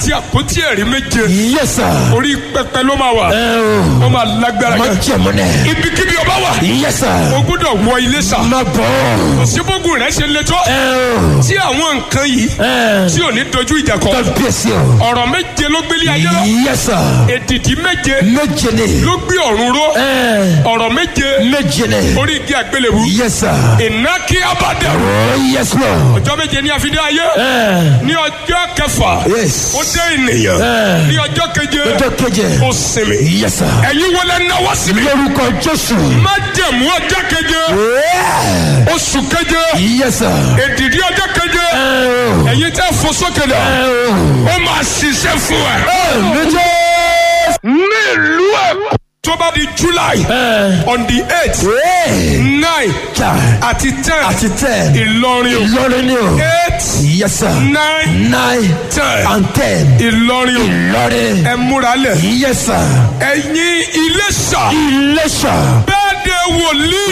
àti àpótí ẹ̀rí méje Yes, sir. orí pẹpẹ ló máa wà Ẹ o. ó máa lágbára Má gan jẹ̀mú nẹ̀. ibikíbi ọba wà Yes, sir. o gbọ́dọ̀ wọ ilé sà Má bọ̀. síbógun rẹ ṣe létọ́ Ẹ o. tí àwọn nǹkan yìí Ẹ. tí ò ní dojú ìjà kọ Kábíyèsí o. ọ̀rọ̀ méje ló gbélé ayé lọ Yes, sir. èdìdí méje Méje ni. ló gbé ọ̀run ró Ẹ. ọ̀rọ̀ méje Méje ni. orí igi àgbélébù Yes, sir. iná kí abádẹ́rù Oh, yes, Lord. ọjọ́ méje ní àfidé ayé Ẹ. ní ọjọ́ kẹfà Yes. ó dé ènìyàn Ẹ. ní ọjọ́ keje Ọjọ́ keje. ó sinmi Yes, sir. ẹ̀yin wọlé náwó síbi Lórúkọ Jésù. má jẹ̀mú ọjọ́ keje Yeah. oṣù keje Yes, sir. èdìdí ọjọ́ keje Ẹ o. ẹ̀yin tẹ́ fò sókè dà Ẹ o. ó máa ṣiṣẹ́ fún ẹ. Méje. ní ìlú ẹ̀ tó bá di july Ẹ. on the eight Hey. nine Ja. àti ten Àti ten. ìlọrin o Ìlọrin ni o. eight Yes, sir. nine Nine ten and ten. ìlọrin o Ìlọrin. ẹ múra lẹ̀ Yes, sir. ẹ̀yin iléṣà Iléṣà. bẹ́ẹ̀ de wòlíì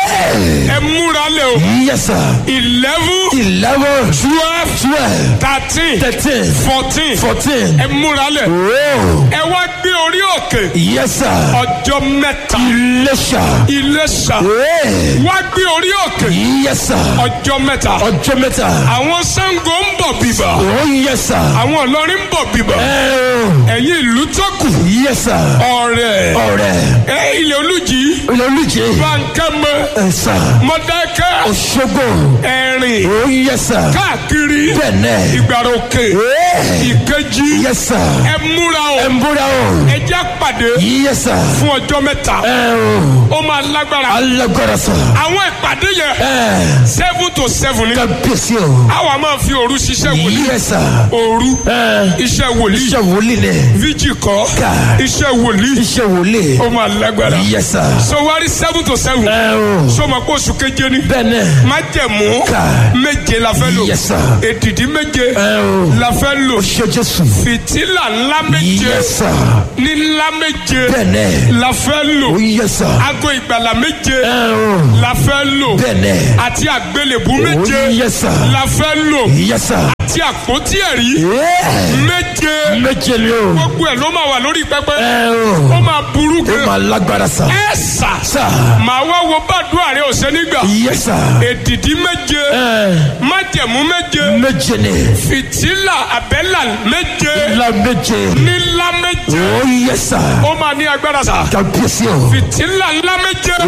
Hey. ẹ múra lẹ̀ o Yes, sir. eleven Eleven. twelve Twelve. thirteen Thirteen. fourteen Fourteen. ẹ múra lẹ̀ Oh. ẹ wá gbé orí òkè Yes, sir. ọjọ́ mẹ́ta Iléṣà. iléṣà Hey. wá gbé orí òkè Yes, sir. ọjọ́ mẹ́ta Ọjọ́ mẹ́ta. àwọn Ṣàngó ń bọ̀ bíbà Oh, yes, sir. àwọn Ìlọrin ń bọ̀ bíbà Ẹ o. ẹ̀yin ìlú tó kù Yes, sir. ọ̀rẹ́ Ọ̀rẹ́. ẹ ilẹ̀ olùjì Olùjì. bankẹ́mẹ Ẹ sà. mọ̀dákẹ́ Òṣogbo. ẹ̀rìn Oh, yes, sir. káàkiri Bẹ́ẹ̀nẹ̀. ìgbàrà òkè Hey. ìkejì Yes, sir. ẹ múra o Ẹ ń búra o. ẹ jẹ́ pàdé Yes, sir. fún ọjọ́ mẹ́ta Ẹ o. ó máa lágbára Alágbára sà. àwọn ìpàdé yẹn Ẹ. seven to seven ni Kábíyèsí o. àwa máa fi òru ṣiṣẹ́ wòlíì Yes, sir. òru Ẹ. iṣẹ́ wòlíì Iṣẹ́ wòlíì ni. fíjì kọ́ Ká. iṣẹ́ wòlíì Iṣẹ́ wòlíì. ó máa lágbára Yes, sir. so wá rí seven to seven Ẹ o. so ma kó oṣù keje ni Bẹ́ẹ̀ni. májẹ̀mú Ká. méje la fẹ́ lò Yes, sir. èdìdí méje Ẹ o. la fẹ́ lò Ṣé Jésù. fìtílà ńlá méje Yes, sir. ní ńlá méje Bẹ́ẹ̀ni. la fẹ́ lò Oh, yes, sir. aago ìgbàlà méje Ẹ o. la fẹ́ lò Bẹ́ẹ̀ni. àti àgbélébú Oh, méje yes, sir. la fẹ́ lò Yes, sir. àti àpótí ẹ̀rí Yeah. méje Méje ni o. gbogbo ẹ̀ ló máa wà lórí pẹpẹ Ẹ ó o. máa burú Ó gan máa lágbára sà. ẹ sà Sà. màá wá wo bàdúrà rẹ ọ̀sẹ̀ nígbà Yes, sir. èdìdí méje Ẹ. májẹ̀mú méje Méje ni. fìtílà àbẹ́là méje La méje. nílá méje Oh, yes, sir. ó máa ní agbára sà Kábíyèsí o. fìtílà ńlá méje